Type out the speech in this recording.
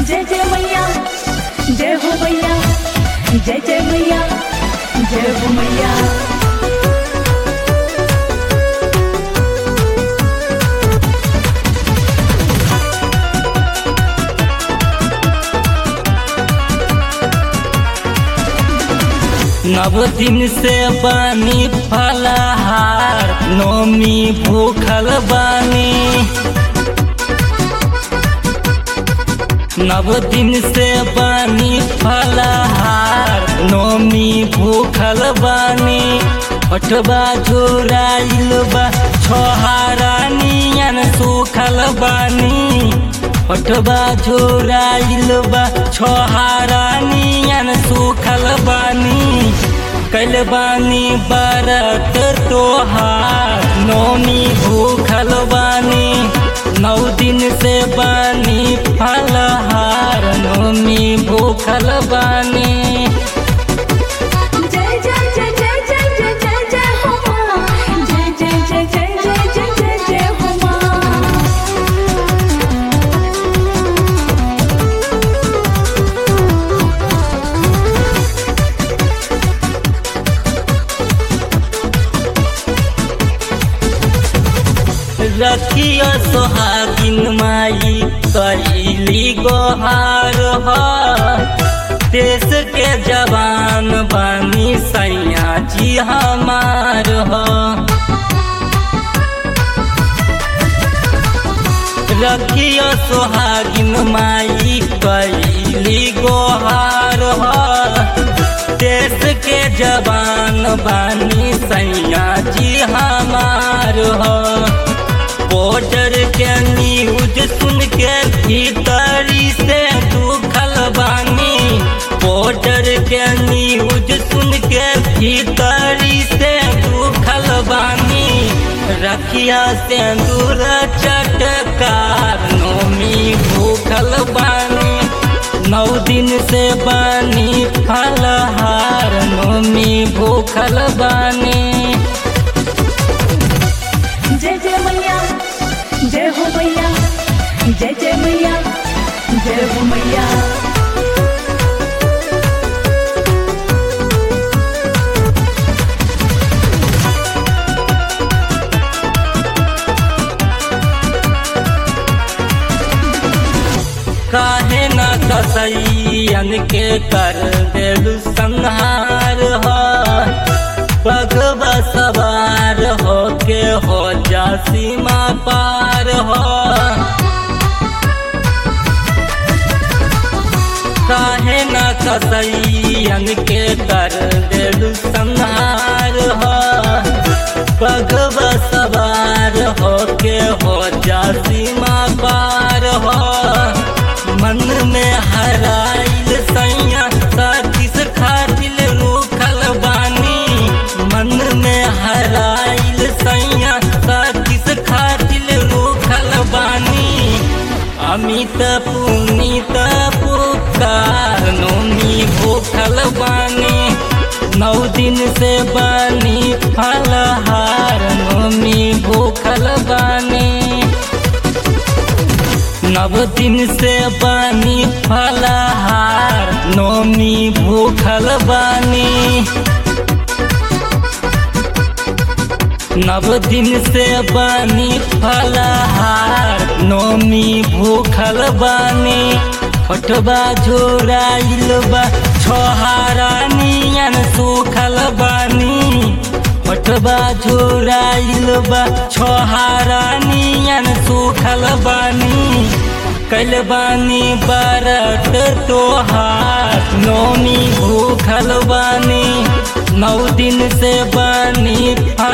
जय जय मैया जय हो मैया जय जय मैया जय हो मैया नव दिन से बानी फलहार नोमी भूखल बानी नव दिन से बानी फलहार नोमी भूखल बानी पटवा झुराइल बा छोहारा नियन सुखल बानी पटवा झुराइल बा छोहारा नियन सुखल बानी कल बानी बरत तोहार नोमी भूखल बानी नौ दिन से बानी फलहार नोमी भूखल बानी जय जय जय जय जय जय जय जय हो माँ जय जय जय जय जय जय जय जय हो माँ रखियो सोहागिन माई कैली गोहार हो देश के जवान बानी सैया जी हमार हो रखियो सोहागिन माई कैली गोहार हो देश के जवान बानी सैया जी हमार हो बॉर्डर के न्यूज सुन के भीतरी से दुखल बानी बॉर्डर के न्यूज सुन के भीतरी से दुखल बानी रखिया से दूर चटकार नोमी भूखल बानी नौ दिन से बानी फलहार नोमी भूखल बानी जय जय मैया जय हो मैया जय जय मैया जय हो मैया काहे न कसैयन के कर देलु संहार हो पगवा सवार हो के हो जा सीमा पार हो काहे न कसैयन के कर देलु संहार हो पगवा सवार हो के हो जा सीमा पार हो मन में हराइल सैया साथिस खातिल रूखल बानी मन में हराइल सैया साथिस खातिल रूखल बानी अमित पुनीत पुकार नोमी भूखल बानी नौ दिन से बानी फलहार नोमी भूखल बानी नव दिन से बानी फलहार नोमी भूखल बानी नव दिन से बानी फलहार नोमी भूखल बानी पटवा झोराइल बा छोहारा नियन सुखल बानी पटवा झोराइल बा छोहारा नियन सुखल बानी कल बानी बरत तोहार नोमी भूखल बानी नौ दिन से बानी